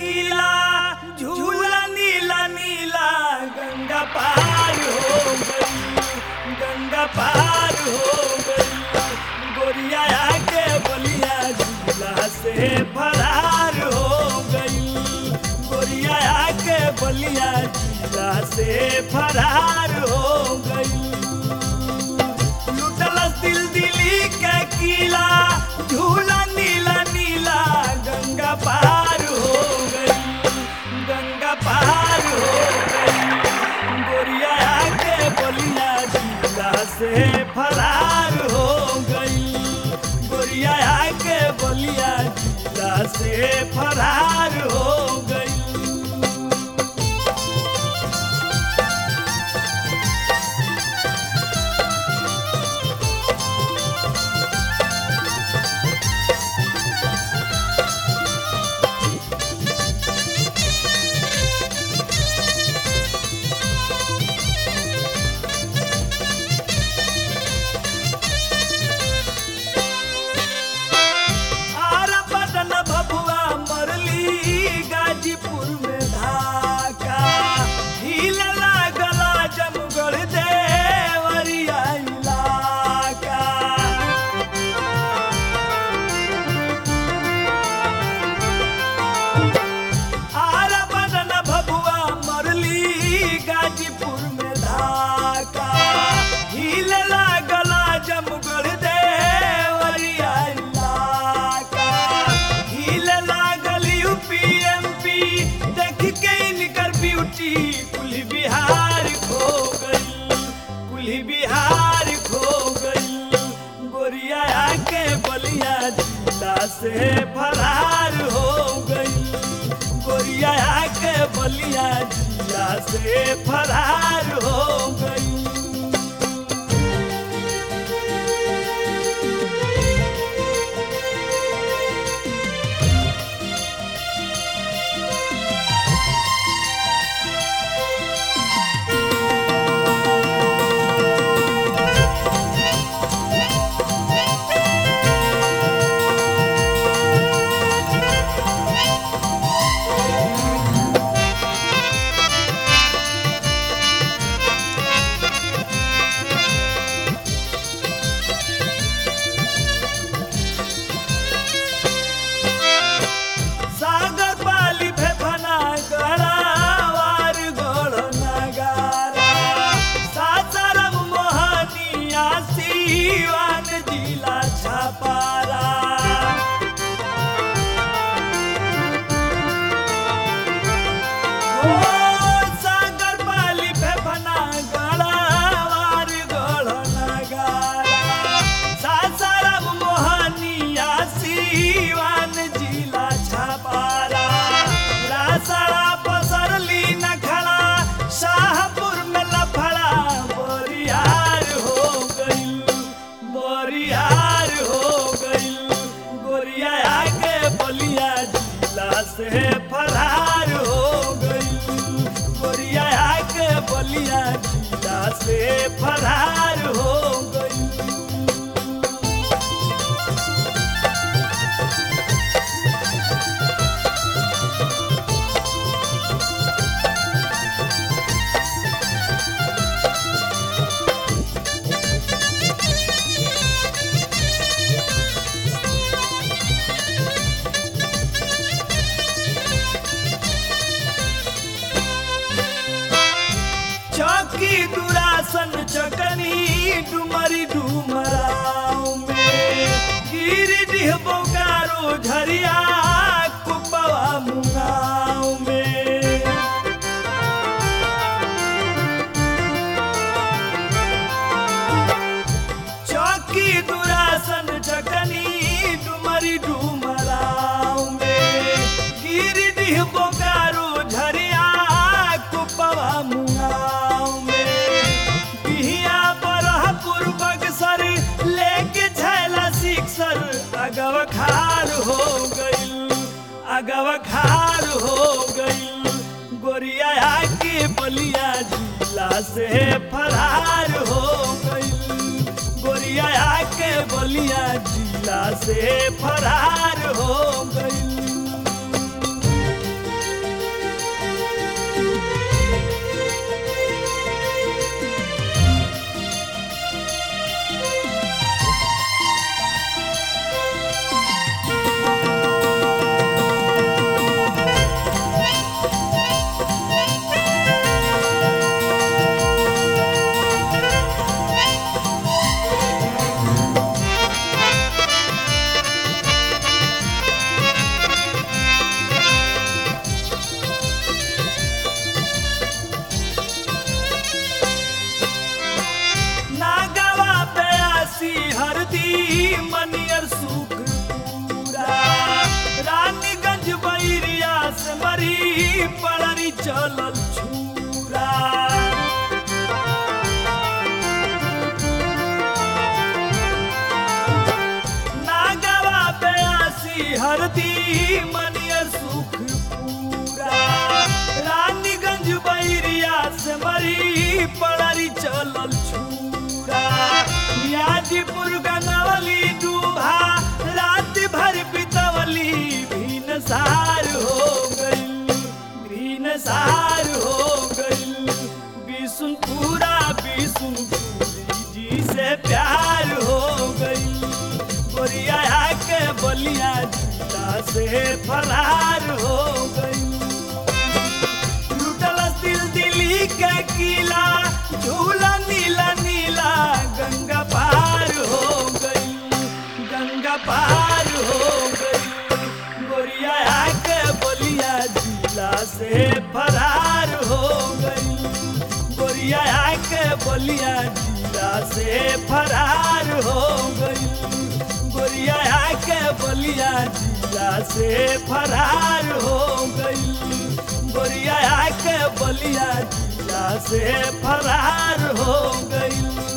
किला झूला नीला नीला गंगा पार हो गई गंगा पार हो गई गोरिया आके बलिया झूला से फरार हो गई गोरिया आके बलिया झूला से फरार हो गई लुटलस दिल दिली के किला झूला नीला नीला गंगा पार हो गई गंगा पार हो गई गोरिया आके बलिया झूला से फरार हो गई गोरिया आके बलिया झूला से फरार हो गई आरा पटन भभुआ मरली गाजीपुर में धाका हिल लागला जमगढ़ देवरिया इलाका आरा पटन भभुआ मरली गाजीपुर में धाका हिल लागला जमगढ़ देवरिया इलाका हिल लागल यूपीएमपी देख के इनकर ब्यूटी कुल बिहार खो गई कुल बिहार खो गई गोरिया आके बलिया जिला से फरार हो गई गोरिया आके बलिया जिला से फरार हो गई सागर पाली फेफना गड़ावार गोड़ नगारा सासाराम मोहनिया सीवान जिला छपारा ओ सागर पाली फेफना गड़ावार गोड़ नगारा सासाराम मोहनिया सीवान जिला छपारा रासड़ा पसरली नखड़ा शाहपुर में लफड़ा बोरियार हो गई बोरियार हो गई गोरिया आगे बलिया जिला से फरार हो गई गोरिया आगे बलिया जिला से फरार हो गई चौकी दुरासन चकनी डुमरी डुमराव में गिरिडीह बोकारो झरिया कुपवा मुंगाव में चौकी दुरासन चकनी डुमरी डुमराव में गिरिडीह बोकारो झरिया कुपवा मुंगाव में बिहिया बरहपुर बक्सर लेके झैला सिक्सर अगव खार हो गई अगव खार हो गई गोरिया आके बलिया जिला से फरार हो गई गोरिया आके बलिया जिला से फरार हो गई धरती मनिय सुख पूरा रानीगंज बैरिया से मरी पड़री चलल छूरा यादीपुर गंगवली डूबा रात भर बितवली भीन सार हो गई भीन सार हो गई बिसुनपुरा बिसुनपुरी जी से प्यार हो गई गोरिया के बलिया जिला से फरार हो गई लुटल दिल दिल्ली के किला झूला नीला नीला गंगा पार हो गई गंगा पार हो गई गोरिया के बलिया जिला से फरार हो गई गोरिया के बलिया जिला से फरार हो गई गोरिया के बलिया जिला से फरार हो गई गोरिया के बलिया जिला से फरार हो गई